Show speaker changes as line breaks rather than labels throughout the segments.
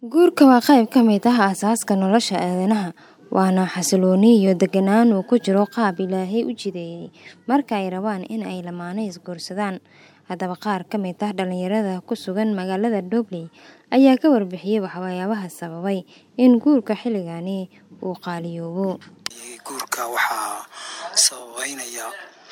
Guurka waa qayb ka mid ah aasaaska nolosha aadanaha, waana xasillooni iyo deganaan uu ku jiro qaab Ilaahay u jideeyay marka ay rabaan in ay lamaane isguursadaan. Haddaba, qaar ka mid ah dhalinyarada ku sugan magaalada Dobley ayaa ka warbixiyay waxyaabaha sababay in guurka xilligani uu qaaliyoobo.
Guurka waxaa sababeynaya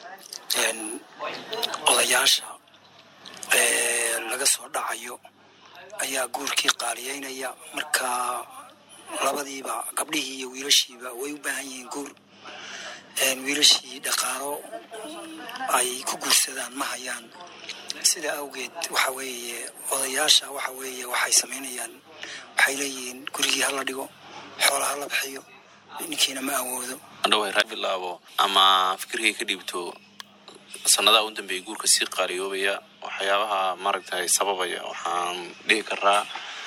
odayaasha laga soo dhacayo ayaa guurkii qaaliyeynaya marka labadiiba gabdhihii iyo wiilashiiba way u baahan yihiin guur wiilashii dhaqaalo ay ku guursadaan ma hayaan sida awgeed waxa weeye odayaasha waxa weeye waxay samaynayaan waxay leeyihiin gurigii hala dhigo xoola hala bixiyo ninkiina ma awoodo
andhawa raa bilaabo ama fikirkay ka dhiibto sanadaha u dambeeyay guurka sii qaaliyoobaya waxyaabaha maaragtay sababaya waxaan dhihi karaa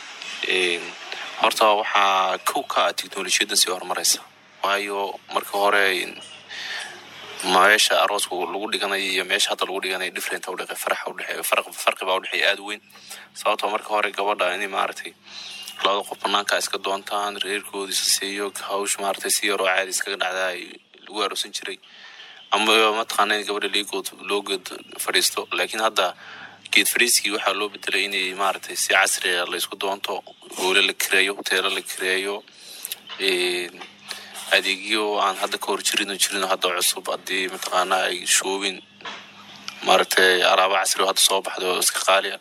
horta waxaa kow ka ah teknolojiyadda sii horumaraysa waayo marka hore meesha arooska lagu dhiganayo iyo meesha hadda lagu dhiganayo different udhe faraxa udhexeeyo farqi baa udhexeeya aada u weyn sababtoo marka hore gabadha in maaragtay labada qof banaanka iska doontaan reerkooda isa siiyo hawsh maaragtay si yaroo caadi iskaga dhacdaa lagu aroosan jiray ama mataqaana in gabadha liigood loo geed fadhiisto laakiin hadda geed fadhiiskii waxaa loo bedelay inay maaragtay si casriga la isku doonto hoole la kireeyo hoteelo la kireeyo adeegyo aan hadda ka hor jirin jirin hadda cusub haddii mataqaana ay shoobin maaragtay alaaba casri oo hadda soo baxday oo iska qaaliya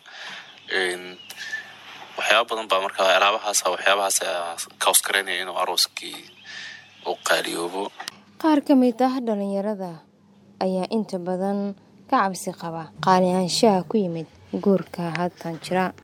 waxyaaba badan baa marka alaabahaasa waxyaabahaas ka hoskareynaya inuu arooskii u qaaliyoobo
Qaar ka mid ah dhalinyarada ayaa inta badan ka cabsi qaba qaaliyaanshaha ku yimid guurka haatan jira.